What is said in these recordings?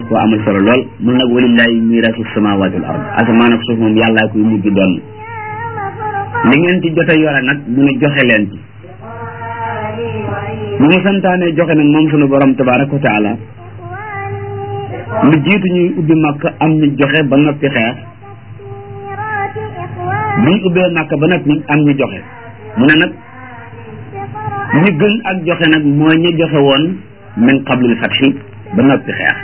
koo amal solo lool mun nag walillahi mirasu samawati wal ard asamaan ak suuf moom yàllaa koy mujj doon li ngeen ci jote yore nag mu ne joxe leen ci bu mu santaane joxe nag moom sunu borom tabaraka wa taala lu jiitu ñuy ubbi màkk am ñu joxe ba noppi xeex bu ñu ubbee màkk ba noppi am ñu joxe mu ne nag ñu gën ak joxe nag mooy ñu joxe woon min qablil fatxi ba noppi xeex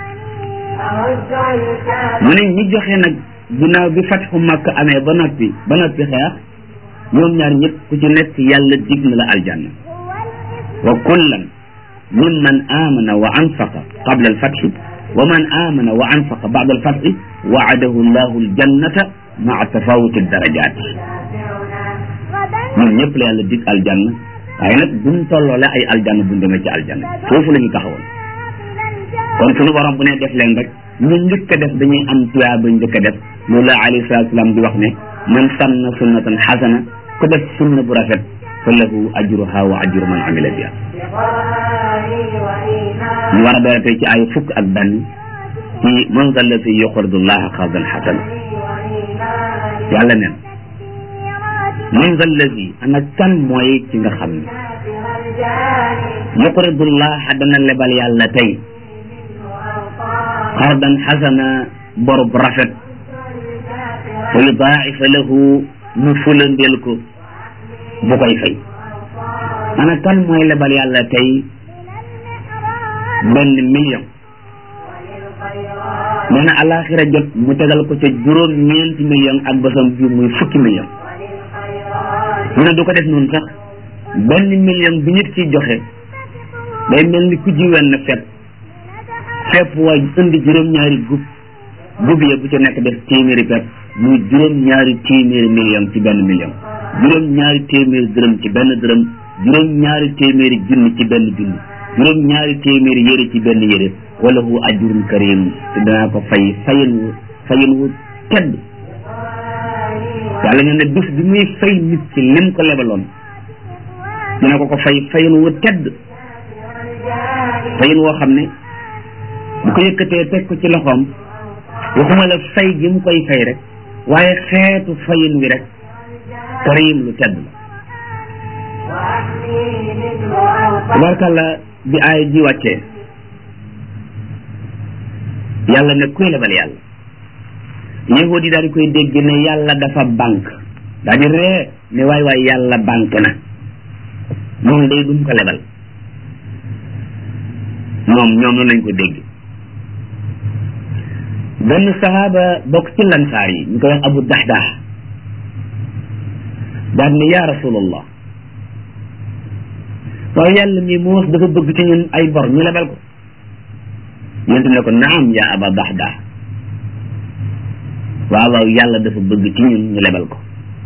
mu ne ñi joxe nag ginnaaw bi fatxu màkk amee ba noppi ba noppi xeex ñoom ñaar ñëpp ku ci nekk yàlla dig na la aljanna wa kullan mimman amana wa anfaqa qabla alfatxi wa man amana wa anfaqa ba'da alfatxi waadahu llahu aljannata maa tafawuti darajat ñun ñëpp la yàlla dig aljanna waaye nag buñ tolloole ay aljanna buñ demee ci aljanna foofu la ñu taxawoon kon suñu borom bu ne def leen rek ñu njëkk a def dañuy am tuyaa ba njëkk a def loolu la alayhi salatu salaam di wax ne man sanna sunnatan xasana ku def sunna bu rafet fa lahu ajruha wa ajru man amila biha ñu war a dara tey ci ay fukk ak benn ci man zallati yuqridu llaha qardan xasana yàlla neen man zallati ana kan mooy ci nga xam ne yuqridu llaha dana lebal yàlla tey qardan xasana borub rafet wa yudaa'ifa lahu mu fulandeel ko bu koy fay ana kan mooy lebal yàlla tey benn million nee na alaxira jot mu tegal ko ca juróom ñeenti million ak basam bi muy fukki million mu ne du ko def noonu sax benn million bi nit ci joxe day mel ni ku ji wenn fepp fepp waa indi juróom-ñaari gub gub ya bu ca nekk def téeméeri pepp muy juróom-ñaari téeméeri million ci benn million juróom-ñaari téeméeri dërëm ci benn dërëm juróom-ñaari téeméeri junni ci benn junni juróom-ñaari téeméeri yére ci benn yére wala hu ajrun karim te danaa ko fay fayin wu fayin wu tedd yàlla nee na bis bi muy fay nit ci lim ko lebaloon dina ko ko fay fayin wu tedd fayin woo xam ne bu ko yëkkatee teg ko ci loxoom waxuma la fay gi mu koy fay rek waaye xeetu fayin wi rek karim lu tedd la tabarkàlla bi aay ji wàccee yàlla ne kuy lebal yàlla yahudi daal di koy dégg ne yàlla dafa banque daal di ree ne waay waay yàlla banque na moom day duñ ko lebal moom ñoom noonu lañ ko dégg benn sahaaba bokk ci lansaar yi ñu koy wax abu dahdah daal ne yaa rasulallah waaye yàlla mi moos dafa bëgg ci ñun ay bor ñu lebal ko yonent ne ko naam yaa aba dahdah waaw waaw yàlla dafa bëgg ci ñun ñu lebal ko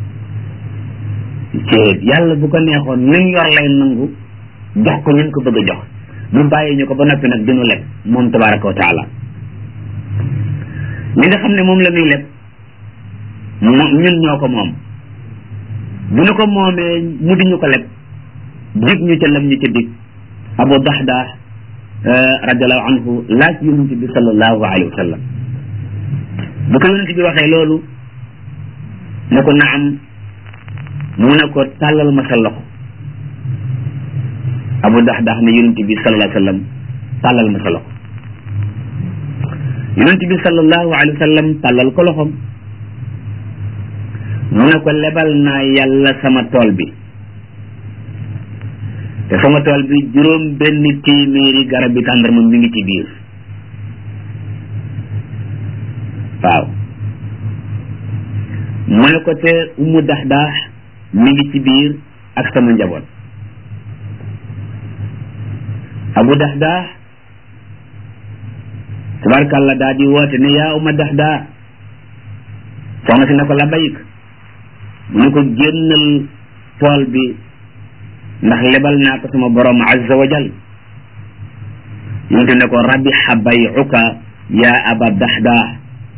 ceeb yàlla bu ko neexoon luñ yor lay nangu jox ko ñun ko bëgg a jox mu bàyyi ñu ko ba noppi nag dinu leb moom tabaraka wa taala li nga xam ne moom la muy leb moom ñun ñoo ko moom bu ñu ko moomee mu di ñu ko leb dig ñu ca lam ñu ca dig abu dahdah radiallahu anhu laaj yonent bi sallallahu alayhi wa sallam bu ko yonent bi waxee loolu ne ko naam mu ne ko tàllal ma sa loxo abu dahdah ne yonent bi sallallahu alayhi wa sallam tàllal ma sa loxo yonent bi sallallahu alayhi wa sallam tàllal ko loxom mu ne ko lebal naa yàlla sama tool bi te sama tool bi juróom benn téeméeri garab bi tàndarma mi ngi ci biir waaw mu ne ko te umu dax daax mi ngi ci biir ak sama njaboot abu dax daax tabarkàlla daa di woote ne yaa uma dax daa soxna si ne ko la bayik mu ne ko génnal tool bi ndax lebal naa ko sama borom azza wa jal yonte ne ko rabiha bayuka yaa aba dahdah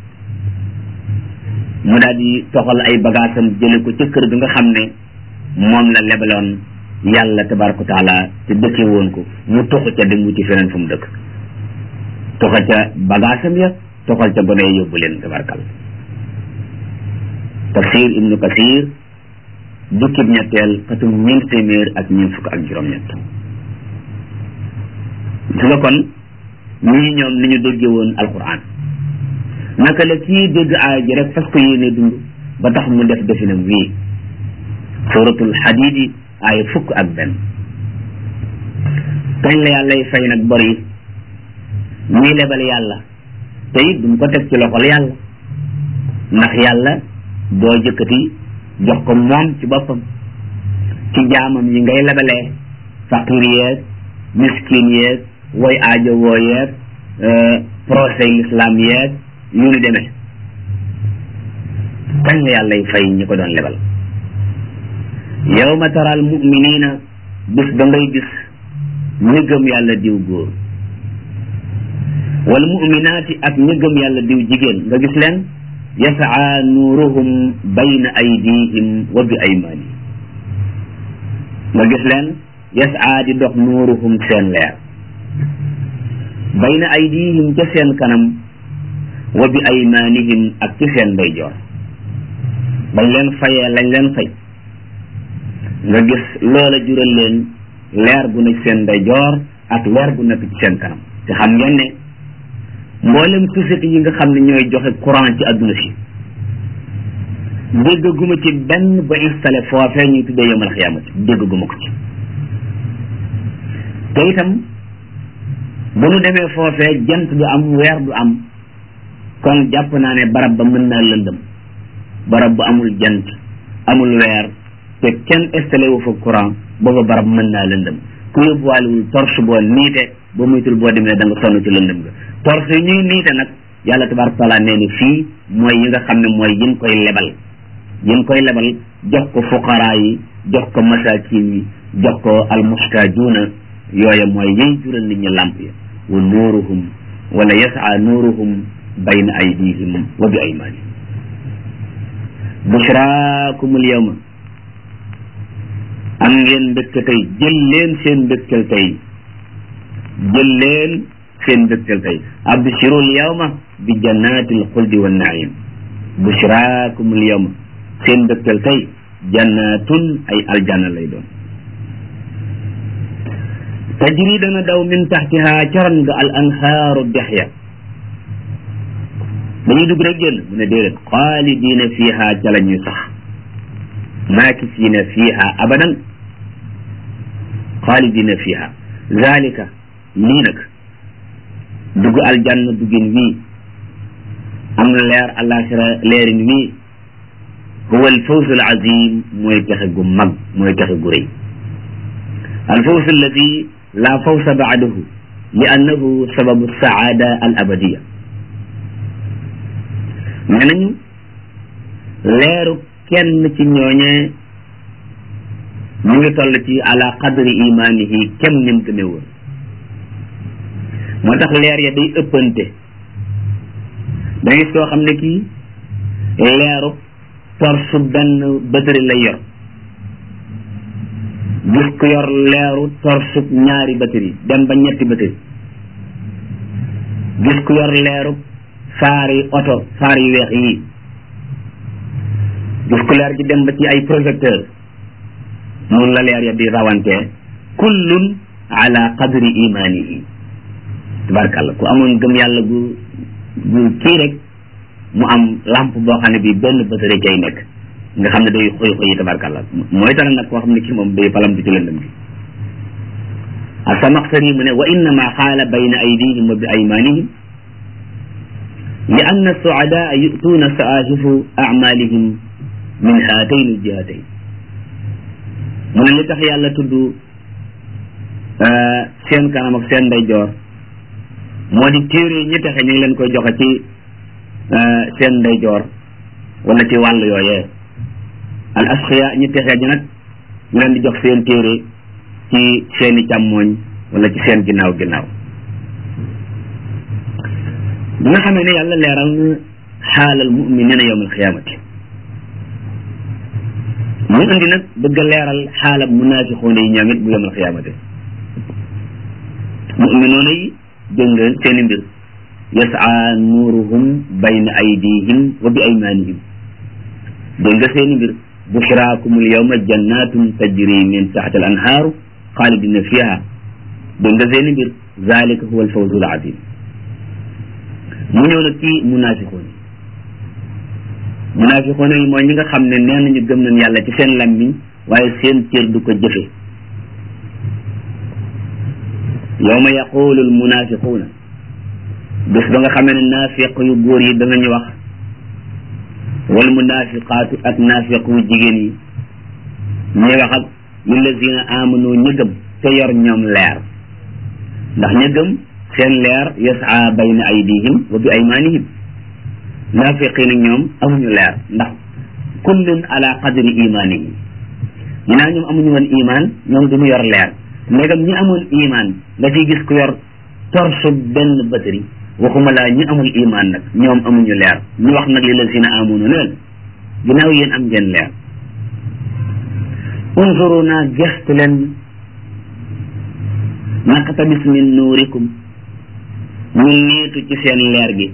mu daal di toxal ay bagaasam jële ko ca kër ga nga xam ne moom la lebaloon yàlla tabaraka wa taala te dëkke woon ko mu toxu ca dem wuti feneen fu mu dëkk toxal ca bagaasam ya toxal ca gone yóbbu leen tabarkal tafsir ibnu kasir jukkib ñetteel xatum ñeent téeméer ak ñeent fukk ak juróom-ñett su nga kon ñii ñoom ni ñu déggee woon alquran naka la kii dégg aaya ji rek fas ko yéene dund ba tax mu def definam wii suratul xadidi aaya fukk ak benn kañ la yàllay fay nag bor yi ñuy lebal yàlla te it duñ ko teg ci loxol yàlla ndax yàlla doo jëkkati jox ko moom ci boppam ci jaamam yi ngay lebalee faqir yeeg miskin yeeg woy aajo woo yeeg procès l'islam yeeg yu ni demee kañ la yàllay fay ñi ko doon lebal yawma tara al muminina bis ba ngay gis ñi gëm yàlla diw góor wal muminaati ak ñi gëm yàlla diw jigéen nga gis leen yasaa nuuruhum bayna aydihim wa bi aymanihim nga gis leen yasaa di dox nuuruhum seen leer bayna aydihim ca seen kanam wa bi aymanihim ak ci seen ndeyjoor bañ leen fayee lañ leen fay nga gis loola jural leen leer gu nekk seen ndeyjoor ak leer gu nekk ci seen kanam te xam ngeen ne mboolem société yi nga xam ne ñooy joxe courant ci adduna si déggaguma ci benn ba installé foofee ñuy tuddee yomal xiyaamati déggaguma ko ci te itam bu nu demee foofee jant du am weer du am kon jàpp naa ne barab ba mën naa lëndëm barab bu amul jant amul weer te kenn installé wu fa courant booba barab mën naa lëndëm ku yóbbuwaalewul torche boo niite ba muytul boo demee da nga sonn ci lëndëm ga torche yi ñuy niite nag yàlla tabaraka taala nee ni fii mooy yi nga xam ne mooy yin koy lebal yin koy lebal jox ko fuqaraa yi jox ko masakin yi jox ko almuhtajuuna yooya mooy yiy jural nit ñi làmp ya wa nuuruhum wala yasaa nuuruhum bayna aydihim wa bi aymanihim bushraakumul yawma am ngeen mbégte tey jël leen seen mbégtel tey jël leen seen mbégtel tey abshirul yawma bi jannatil xuldi wa naim bushraakumul yawma seen mbégtel tey jannatun ay aljanna lay doon tajri dana daw min taxtiha caran nga al anhaaru dexya dañuy dugg rek génn mu ne déedéet xaalidina fiha ca la ñuy sax maakisina fiha abadan xaalidina fiha zalika lii nag dugg aljanna duggin wii am leer alaxira leerin wii huwa alfawz alazim mooy texe gu mag mooy texe gu rëy alfawz alladi la fawsa baadahu li annahu sababu saada al abadiya nee nañu leeru kenn ci ñooñee mu ngi toll ci ala qadri imanihi kem nim gëme woon moo tax leer ya day ëppante da gis koo xam ne kii leeru torsu benn batëri lay yor gis ku yor leeru torsu ñaari batëri dem ba ñetti batëri gis ku yor leeru faari oto faar yu weex yii gis ku leer gi dem ba ci ay projecteur noonu la leer ya di rawante kullun ala qadri imanihi tabarkàlla ku amoon gëm yàlla gu gu kii rek mu am lampe boo xam ne bi benn batëri cay nekk nga xam ne day xoy xoy tabarkàlla mooy tax nag koo xam ne kii moom day palamtu ci lëndëm gi asamaxtari mu ne wa innama xaala bayna aydihim wa bi aymanihim li anna suadaa yutuuna saahifu amalihim min haatayn aljihatayn mu ne li tax yàlla tudd seen kanam ak seen ndeyjoor moo di téere ñi texe ñu ngi leen koy joxe ci seen ndeyjoor wala ci wàll yooyee al asxiya ñi texe ñi nag ñu leen di jox seen téere ci seeni càmmooñ wala ci seen ginnaaw ginnaaw bi nga xamee ne yàlla leeral na xaalal muminina yowm alxiyamati mu indi nag bëgg a leeral xaalab munaafiqoona yi ñoom it bu yowm alxiyamati muminoona yi dégg nga seeni mbir yasaa nuuruhum bayna aydihim wa bi aymanihim dégg nga seeni mbir bushraakumul yawma jannatun tajri min taxta al anhaaru xaalidina fiha dégg nga seeni mbir zalika huwa al fawzu al azim mu ñëw nag ci munafiqoon yi munafiqoon yi mooy ñi nga xam ne nee nañu gëm nañ yàlla ci seen lammiñ waaye seen cër du ko jëfe yawma yaqulu al munafiquuna bés ba nga xamee ne naafiq yu góor yi danañu wax wal munafiqaatu ak naafiq yu jigéen yi ñuy wax ak lillazina amanu ña gëm te yor ñoom leer ndax ña gëm seen leer yasaa bayna aydihim wa bi aymanihim naafiqi nag ñoom amuñu leer ndax kullun ala qadri imanihi ginnaaw ñoom amuñu woon iman ñoom duñu yor leer ndegam ñi amoon iman nga ciy gis ku yor torsu benn batari waxuma laa ñi amul iman nag ñoom amuñu leer ñu wax nag li la sina amunu ne leen ginnaaw yéen am ngeen leer unzuruna gestu leen naqtabis min nuurikum ñu niitu ci seen leer gi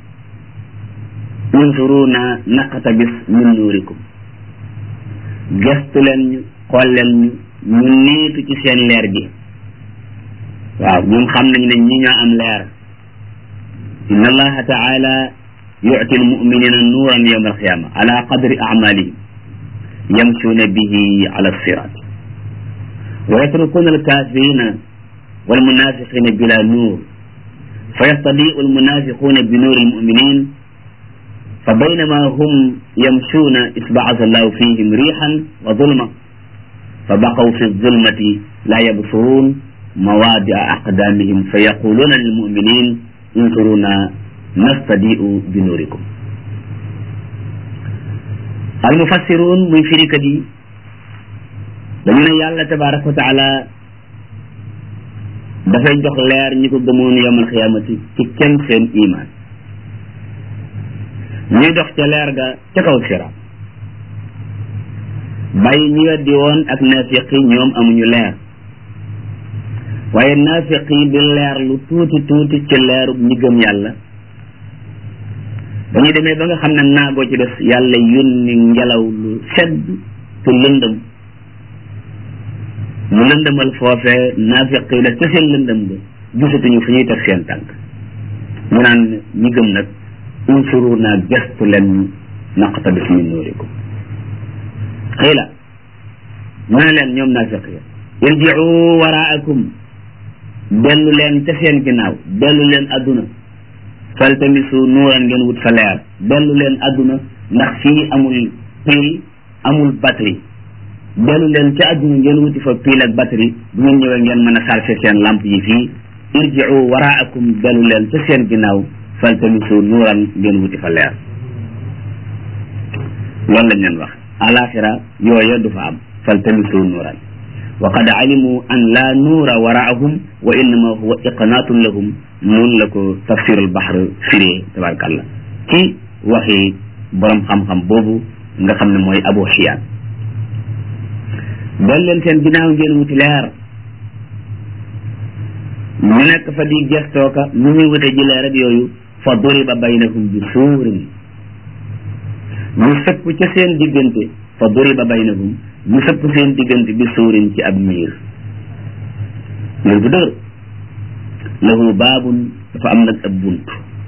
unzuruna naqtabis min nuurikum gestu leen ñu xool leen ñu ñu niitu ci seen leer gi waaw ñoom xam nañ ne ñi ñoo am leer inna allaha taala yu'ti almu'minina nuuran yawma alqiyama ala qadri a'malihim yamshuna bihi ala sirat wa yatrukuna alkafirina والمنافقين بلا نور فيستضيء المنافقون بنور المؤمنين فبينما هم يمشون إسبعث الله فيهم ريحا وظلمة فبقوا في الظلمة لا يبصرون مواضع أقدامهم فيقولون للمؤمنين انظرونا نستضيء بنوركم المفسرون من فريق دي dañu ne yàlla tabaraka wa taala dafay jox leer ñi ko gëmoon yawmal xiyaamati ci kenn seen iman ñuy dox ca leer ga ca kaw sira bàyyi ñi weddi woon ak naafiq yi ñoom amuñu leer waaye naafiq yi di leer lu tuuti tuuti ci leerub ñi gëm yàlla ba ñu demee ba nga xam ne naagoo ci des yàlla yónni ngelaw lu sedd te lëndëm mu lëndëmal foofee naafiq yi la ca seen lëndëm ga gisatuñu fu ñuy teg seen tànk mu naan ñi gëm nag unsuru naa gestu leen naqtabis min nuurikum xiila mu ne leen ñoom naafiq ya irjiu waraakum dellu leen ca seen ginnaaw dellu leen adduna faltamisu nuuran ngeen wut fa leer dellu leen adduna ndax fii amul pile amul batterie dellu leen ca adduna ngeen wuti fa pile ak batterie bu ngeen ñëwee ngeen mën a chargé seen lampe yi fii irjiu waraakum dellu leen ca seen ginnaaw faltamisu nuuran ngeen wuti fa leer loolu lañ leen wax alaxira yooya du fa am faltamisu nuuran wa qad alimu an la nuura waraahum wa innama huwa iqnaatun lahum noonu la ko tafsirul bahr firee tabarakallah ci waxi borom xam-xam boobu nga xam ne mooy abu xiyaan del leen seen ginnaaw ngeen wuti leer ñu nekk fa di gestooka nu ñuy wute ji leer ak yooyu fa duriba baynahum bi suurin ñu sëpp ca seen diggante fa duriba baynahum ñu sëpp seen diggante bi suurin ci ab miir miir bu dëgër lahu baabun dafa am nag ab bunt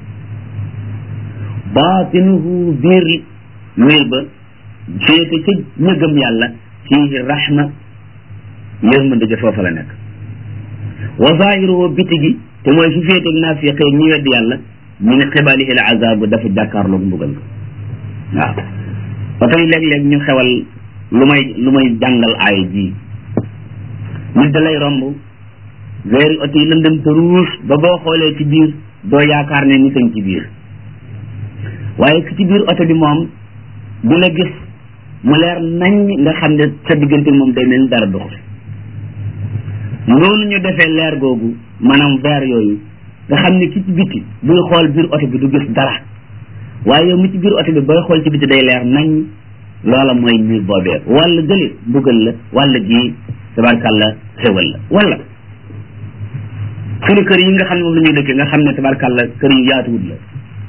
baatinuhu biir miir ba féete ca ña gëm yàlla fiihi rahma yërmande ja foofa la nekk wa zaahiruhu biti gi te mooy fi féeteeg naafiqee ñi weddi yàlla min qibalihi al azab dafa jàkkaarloog mbugal waaw ba tey léeg-léeg ñu xewal lu may lu may jàngal aay ji nit da lay romb weeri oto yi lëndëm te ruus ba boo xoolee ci biir doo yaakaar ne nit a ngi ci biir waaye ki ci biir oto bi moom di la gis mu leer nañ nga xam ne sa diggante moom day mel ni dara doxul noonu ñu defee leer googu maanaam weer yooyu nga xam ne ki ci biti buy xool biir oto bi du gis dara waaye yow mi ci biir oto bi booy xool ci biti day leer nañ loola mooy miir boobee wala gële mbugal la wala ji tabarkàlla xéwal la wala suñu kër yi nga xam ne moom la ñuy dëkkee nga xam ne tabarkàlla kër yu yaatuwut la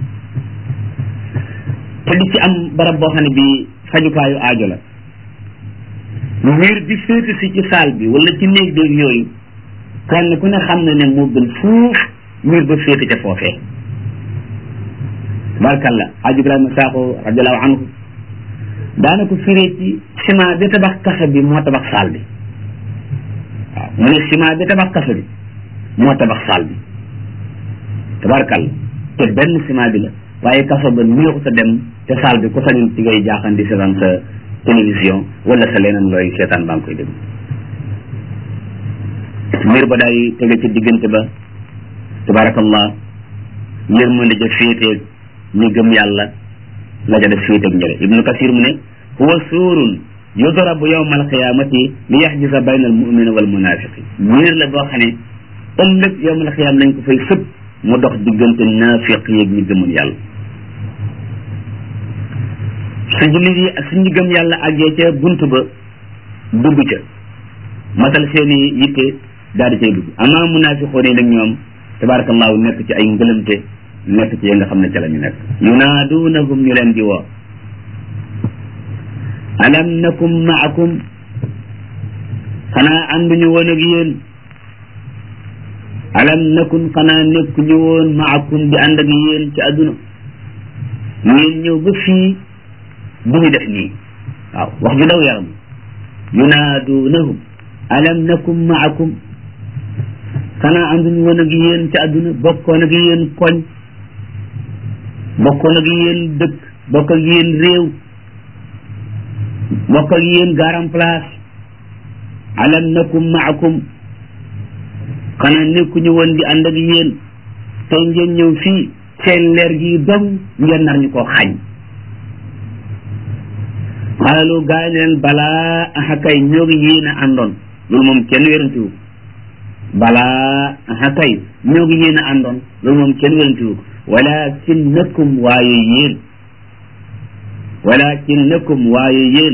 te di ci am barab boo xam ne bi fajukaayu aajo la miir bi féete si ci saal bi wala ci néeg bi yooyu kenn ku ne xam ne ne moo gën fuuf miir ba féete ca foofee tabarkàlla aajo Ibrahima Sakho radiallahu anhu daana ko firee ci ciment bi tabax kaso bi moo tabax saal bi waaw mu ne ciment bi tabax kaso bi moo tabax saal bi tabarkàlla te benn ciment bi la waaye kaso ba néexu sa dem te saal bi ku sañul ci ngay jaaxan di seetaan sa télévision wala sa leneen looy seetaan baa ngi koy déglu mbir ba daay tege ci diggante ba tabarakallah yërmande ja féeteeg ñi gëm yàlla la ja def féeteeg ñële ibnu kasir mu ne huwa suurun yudrabu yawma alqiyamati li yaxjisa bayna almumina wal munafiqi miir la boo xam ne ëllëg yawma alqiyama lañ ko fay sëpp mu dox diggante naafiq yeeg ñi gëmul yàlla su jullit yi ak su ñi gëm yàlla àggee ca bunt ba dugg ca matal seeni yitte daal di cay dugg amaa munaafiqoon yi nag ñoom tabarakallahu nekk ci ay ngëlëmte nekk ci yi nga xam ne ca la ñu nekk yunaadunahum ñu leen di woo alam nakum maakum xanaa ànduñu woon ak yéen alam nakun xanaa nekkuñu woon maakum di ànd ak yéen ci àdduna ngeen ñëw ba fii du ñu def nii waaw wax ju daw yaram yunaadunahum alam nakum maakum xanaa ànduñu woon ak yéen ci àdduna bokkoon ak yéen koñ bokkoon ak yéen dëkk bokk ak yéen réew bokk ak yéen garam place alam nakum maakum xanaa nekkuñu woon di ànd ak yéen tey ngeen ñëw fii seen leer gi dong ngeen nar ñu koo xañ xaalu gaa yi leen balaa axakay ñoo ngi yéen a àndoon loolu moom kenn wérantiwu balaa axakay ñoo ngi yéen a àndoon loolu moom kenn wérantiwu walakinnakum waaye yéen walakinnakum waaye yéen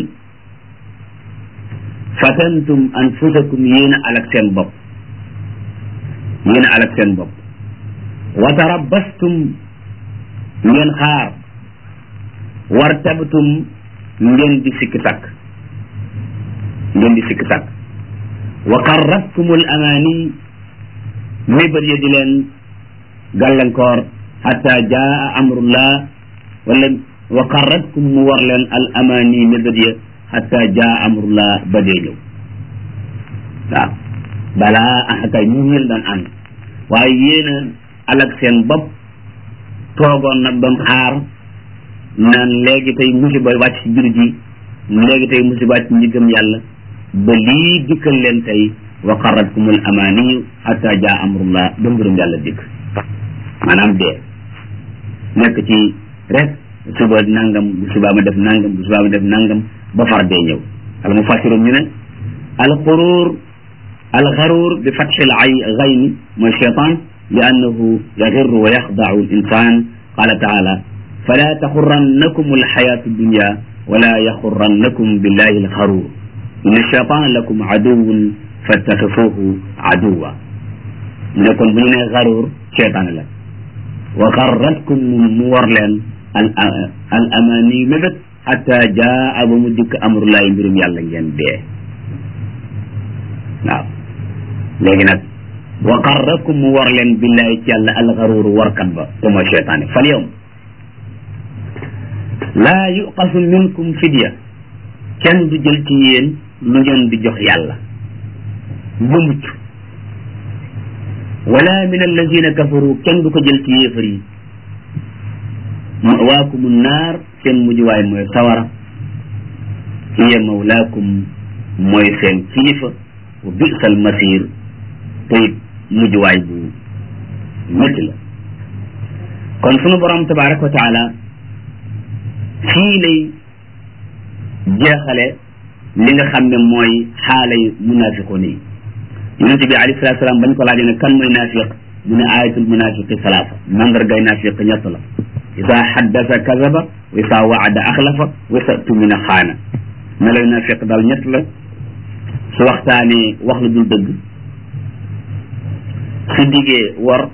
fatantum anfusakum yéen a alak seen bopp yéen a alak seen bopp wa tarabbastum ngeen xaar wartabtum ngeen di sikki sàkk ngeen di sikki sàkk wa qarratkumul amaani mébét ya di leen gàllankoor xata jaa amrullah wala wa qarratkum mu war leen al amaani mébét ya xata jaa amrullah ba dee ñëw waaw balaa axakay ñu ngeen daan ànd waaye yéen a alak seen bopp toogoon nag doon xaar naan léegi tey musiba wàcc ci jur ji léegi tey musiba wàcc ñi gëm yàlla ba lii dikkal leen tey wa qarratkumul amaaniyu hatta jaa amrullah ba mbirum yàlla dikk maanaam dee nekk ci rek suba nangam bu subaa ma def nangam bu subaa ma def nangam ba far dee ñëw al mufassiroon ñu ne al xuruur al xaruur bi fatxil ay gayni mooy cheytaan li annahu yaxirru wa yaxdau al insan qala taala fala taxurannakum alxayatu dunya wala yaxurannakum billahi alxaruur inna cheytaan lakum aduwun fattaxifuhu aduwa mu ne kon bu ñu nee xaruur cheytaan la wa xarratkum mu war leen al al amaani mébét xata jaa ba mu dikk amrullahi mbirum yàlla ngeen dee waaw léegi nag wa xarrakum mu war leen billahi ci yàlla alxaruur warkat ba te mooy cheytaani fal yowm laa yuqasu minkum fidya kenn du jël ci yéen lu ngeen di jox yàlla ba mucc wala min allazina kafaru kenn du ko jël ci yéefar yi mawaakumu naar seen mujjuwaay mooy sawara hiya mawlaakum mooy seen kilifa wa bisal masir te it mujjuwaay bu métti la kon sunu borom tabaraka wa taala fii lay jeexale li nga xam ne mooy xaalay munafiqoon yi yonente bi alayhi salatu salaam bañ ko laajee ne kan mooy naafiq mu ne ayatul munafiqi salaasa mandargay naafiq ñett la isa xaddasa kazaba wa isa waada axlafa wa isa tumina xaana meloy naafiq daal ñett la su waxtaanee wax lu dul dëgg su diggee wor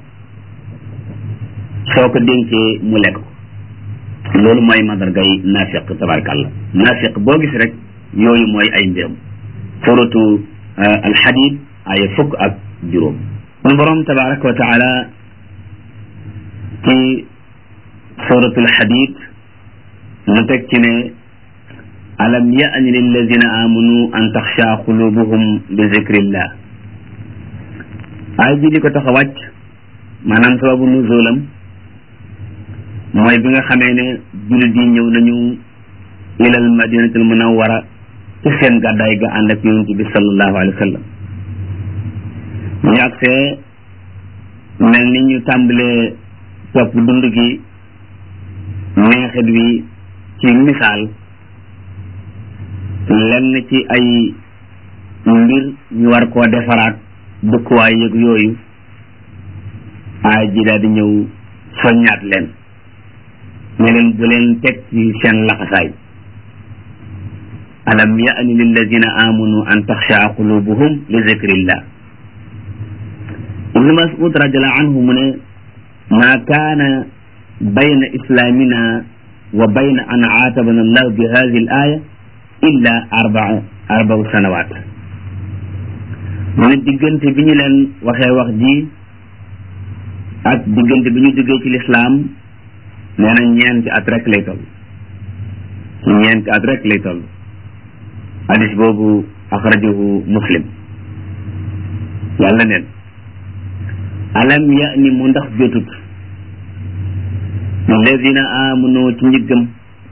soo ko dénkee mu lekk ko loolu mooy mandargay naafiq tabarakàllah naafiq boo gis rek yooyu mooy ay mbiram suratu alxadid aya fukk ak juróom sun borom tabaraka wa taala ci suratu alxadid mu teg ci ne alam yaani lilladina amanu an taxsha qulubuhum li zikrillah ay bi di ko tax a wàcc maanaam sababu nuzulam mooy bi nga xamee ne jullit yi ñëw nañu ilal madinatul munawwara ci seen gàddaay ga ànd ak yonent bi sallallahu alayhi wa sallam ñu agsee mel ni ñu tàmbalee topp dund gi neexit wi ci misaal lenn ci ay mbir ñu war koo defaraat dëkkuwaay yëg yooyu aay ji daal di ñëw soññaat leen ne leen bu leen teg ci seen laxasaay alam yaani lilladina amanu an taxshaa qulubuhum li zikrillah ibnu mas'ud radiallahu anhu mu ne ma kaana bayna islamina wa bayna an aatabana allah bi hadihi al aya illa arbaa arbau sanawat mu ne diggante bi ñu leen waxee wax ji ak diggante bi ñu duggee ci lislaam nee na ñeenti at rek lay toll ñeenti at rek lay toll hadis boobu axrajahu muslim yàlla neen alam ya ni mu ndax jotut alladina amanu ci njëggam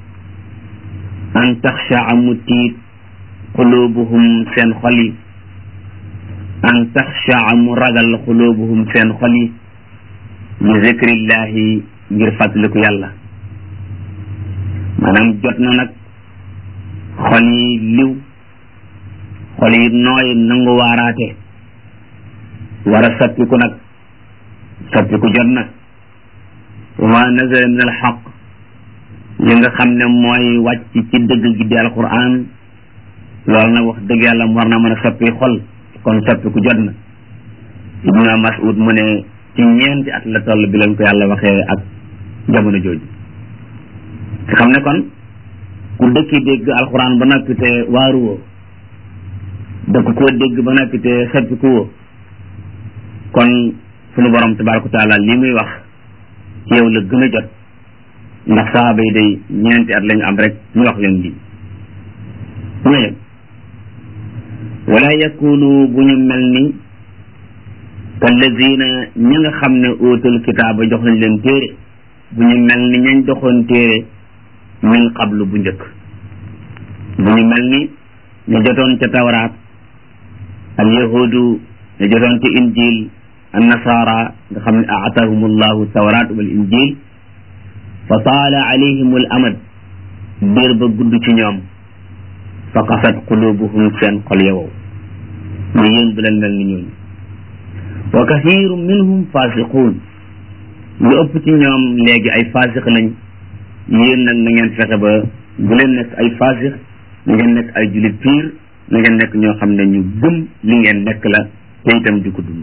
an taxshaa mu tiit xulubuhum seen xol yi an taxshaa mu ragal xulubuhum seen xol yi li zikrillahi ngir fàttaliku yàlla maanaam jot na nag xol yi liw xol yi nooy nangu waaraate war a soppiku nag soppiku jot na wa ma nazala min alxaq li nga xam ne mooy wàcc ci dëgg gi di alquran loolu nag wax dëgg yàlla war na mën a soppi xol kon soppiku jot na ibnu mas'ud mu ne ci ñeenti at la toll bi leen ko yàlla waxee ak jamono jooju nga xam ne kon ku dëkki dégg alxuraan ba noppi te waaru woo dëkk koo dégg ba noppi te soppiku woo kon sunu borom tabaraka taala li muy wax ci yow la gën a jot ndax saxaaba yi day ñeenti at lañu am rek ñu wax leen lii mu ne wala yakunu bu ñu mel ni kallazina ñi nga xam ne uutul kitaaba jox nañ leen téere bu ñu mel ni ñañ doxoon téere min qablu bu njëkk bu ñu mel ni ñu jotoon ca tawraat al yahudu ñu jotoon ca injil an nasara nga xam ne aatahum allahu tawraat wal injil fa taala alayhim al amad biir ba gudd ci ñoom fa qasat qulubuhum seen xol yowow ñu yéen bu leen mel ni ñooñu wa kathiru minhum fasiquun lu ëpp ci ñoom léegi ay fasix lañ yéen nag na ngeen fexe ba bu leen nekk ay fasix na ngeen nekk ay julit piir na ngeen nekk ñoo xam ne ñu gëm li ngeen nekk la te itam di ko dund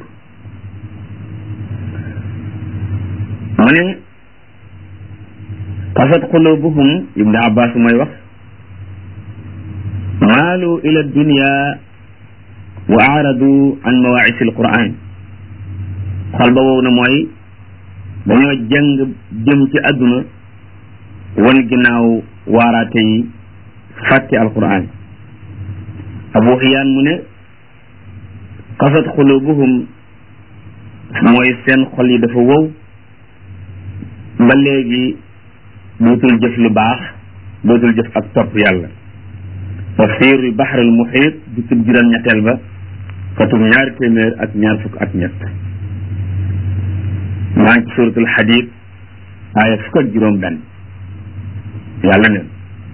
mu ne qasat qulubuhum ibnu abbas mooy wax maalu ila dunya wa aaradu an mawaisi alquran xol ba wow na mooy dañoo jàng jëm ci àdduna wan ginnaaw waaraate yi fàtte alquran abu xiyaan mu ne qasat xulubuhum mooy seen xol yi dafa wow ba léegi dootul jëf lu baax dootul jëf ak topp yàlla tafsir bi baxarul muxiit di tub juróom ñetteel ba katum ñaari téeméer ak ñaar fukk ak ñett maa ngi ci suratul xadid aaya fukk ak juróom benn yàlla ne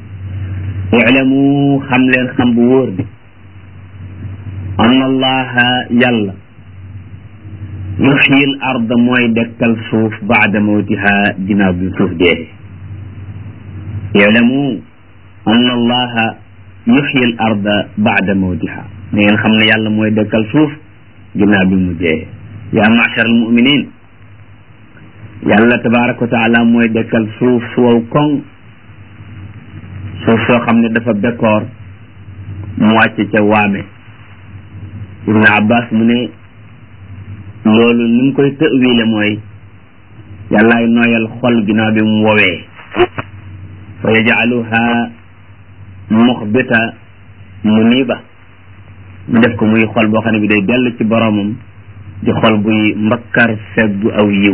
ilamu xam leen xam bu wóor bi anna allaha yàlla yuxyi l arda mooy dekkal suuf baada mawtiha ginnaaw bi suuf dee ilamu anna allaha yuxyi l arda baada mawtiha da ngeen xam ne yàlla mooy dekkal suuf ginnaaw bi mu dee yaa machar al muminin yàlla tabaraka wa taala mooy dekkal suuf su wow koŋ suuf soo xam ne dafa bekkoor mu wàcc ca waame ibn abbas mu ne loolu ni mu koy tëwile mooy yàllaay nooyal xol ginnaaw bi mu wowee fa yajaluha muxbita muniba mu def ko muy xol boo xam ne bi day dellu ci boromam di xol buy mbakkar feggu aw yiw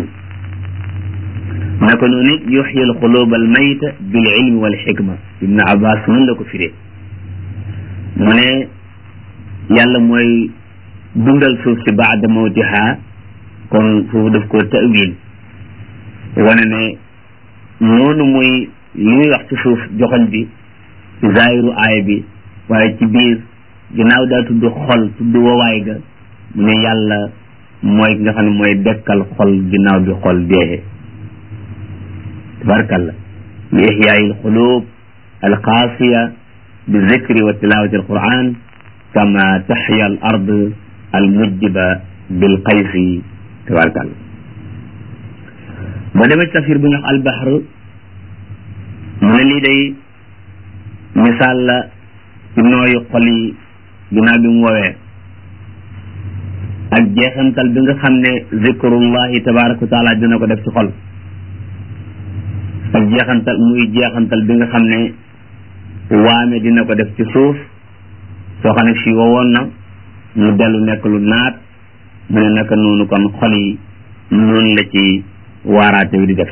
naka noonu it yuxyi al xulub al mayta bil ilmi wal xikma ibn abbas mun la ko firee mu ne yàlla mooy dundal suuf si baada mawtiha kon foofu daf ko tawil wane ne noonu muy li muy wax ci suuf joxoñ bi ci zaahiru aaya bi waaye ci biir ginnaaw daa tudd xol tudd wawaay ga mu ne yàlla mooy nga xam ne mooy dekkal xol ginnaaw bi xol deexee tabarakallah li ihyaai alxulub alqaasiya bi zikri wa tilawati alquran kama taxya al ard almujjiba bilqaysi tabarakallah boo demee ci tafsir bu ñu wax albahr mu ne lii day misaal la ci nooyu xol yi ginnaaw bi mu woowee ak jeexantal bi nga xam ne zikrullahi tabaraka wa taala dina ko def ci xol ak jeexantal muy jeexantal bi nga xam ne waame dina ko def ci suuf soo xam ne fii wowoon na mu dellu nekk lu naat mu ne naka noonu kon xol yi noonu la ci waaraate wi di def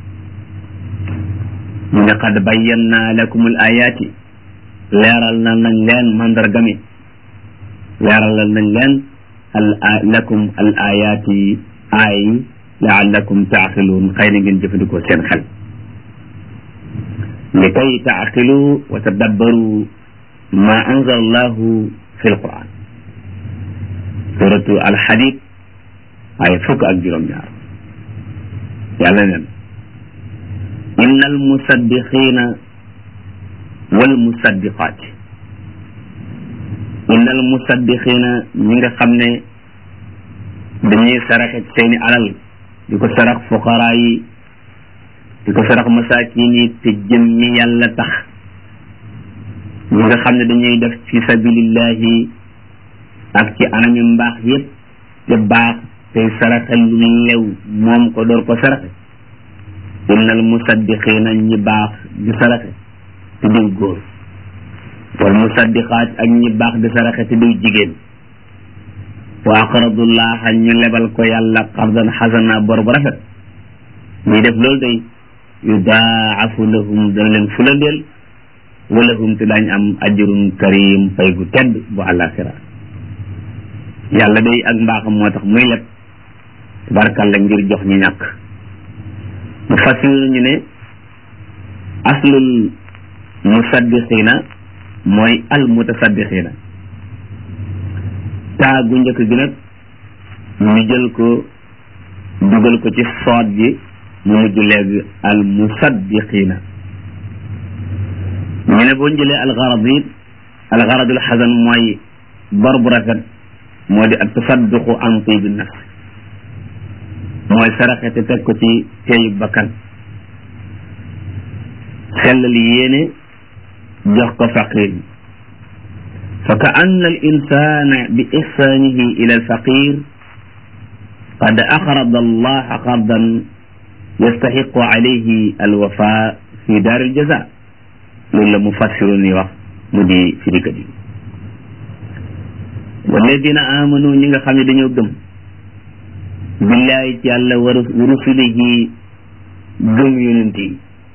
mu ne qad bayyana lakum al ayati leeral na nañ leen mandarga mi leeralal nañ leen al lakum al ayati aay yi laallakum taaqiluun xëy na ngeen jëfandikoo seen xel li kay taaqilu wa tadabbaru ma anzala allahu fi alquran suratu alxadid ay fukk ak juróom-ñaar yàlla neen inna almusaddiqina walmusaddiqaat inna almusaddiqina ñi nga xam ne dañuy saraxe seeni alal di ko sarax fuqaraa yi di ko sarax masaakin yi te jëmmi yàlla tax ñi nga xam ne dañuy def fi sabilillahi ak ci anami mbaax yépp te baax tey saraxe lu lew moom ko door ko saraxe innal musaddiqina ñi baax di saraxe te diw góor wal musaddiqaat ak ñi baax di saraxe te diw jigéen wa aqradullaha ñu lebal ko yàlla qardan xasana bor bu rafet ñuy def loolu day yudaafu lahum dana leen fulandeel walahum te daañ am ajrun karim fay gu tedd bu àllaaxira yàlla day ak mbaaxam moo tax muy leb tabarkalla ngir jox ñu ñàkk mu fasil ñu ne aslul musaddiqina mooy al mutasaddiqina taa gu njëkk gi nag ñu jël ko dugal ko ci soot ji mu mujj léegi al musaddiqina ñu ne boo jëlee al garad yi al garadul xasan mooy bor bu rafet moo di ak tasadduqu an tibi nafs mooy saraxe te teg ko ci teeyu bakkan sellal yéene jox ko faqir fa ka anna al insana bi ihsanihi ila al faqir qad aqrada allaha qardan yastaxiqu alayhi al wafa fi daar al jaza loolu la mufassirun yi wax mu di firikat yi walladina amanu ñi nga xam ne dañoo gëm billahi ci yàlla wa rusulihi gëm yonent yi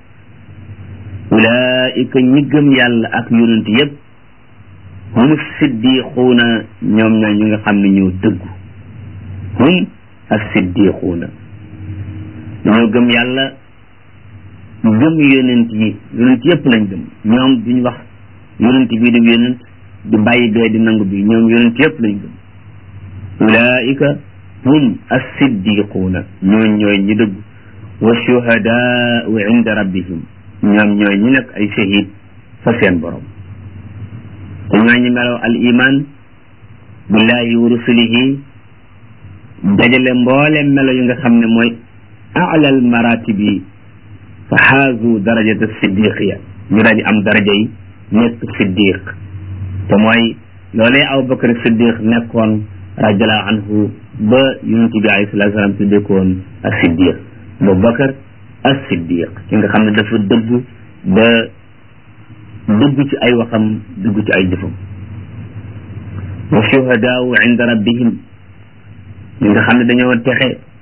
ulaika ñi gëm yàlla ak yonent yépp hum siddiquuna ñoom ñoo ñi nga xam ne ñoo dëggu hum as-siddiquuna dañoo gëm yàlla gëm yonent yi yonent yépp lañ gëm ñoom duñ wax yonent bii di yonent di bàyyi bee di nangu bi ñoom yonent yépp lañ gëm ulaika hum as-siddiquuna ñooñ ñooy ñi dëgg wa shuhadaau inda rabbihim ñoom ñooy ñi nekk ay shahid fa seen borom te ñooy ñi meloo al iman billahi wa rusulihi dajale mboolem melo yi nga xam ne mooy alal maratib yi fa xaazu darajata siddiqiya ñu daal di am daraja yi nekk siddiq te mooy loolee Abu Bakar siddiq nekkoon radiallahu anhu ba yonente bi alayhi salatu salaam tuddekoon as siddiq Abu Bakar as siddiq ki nga xam ne dafa dëgg ba dëgg ci ay waxam dëgg ci ay jëfam wa shuhadaau inda rabbihim ñi nga xam ne dañoo texe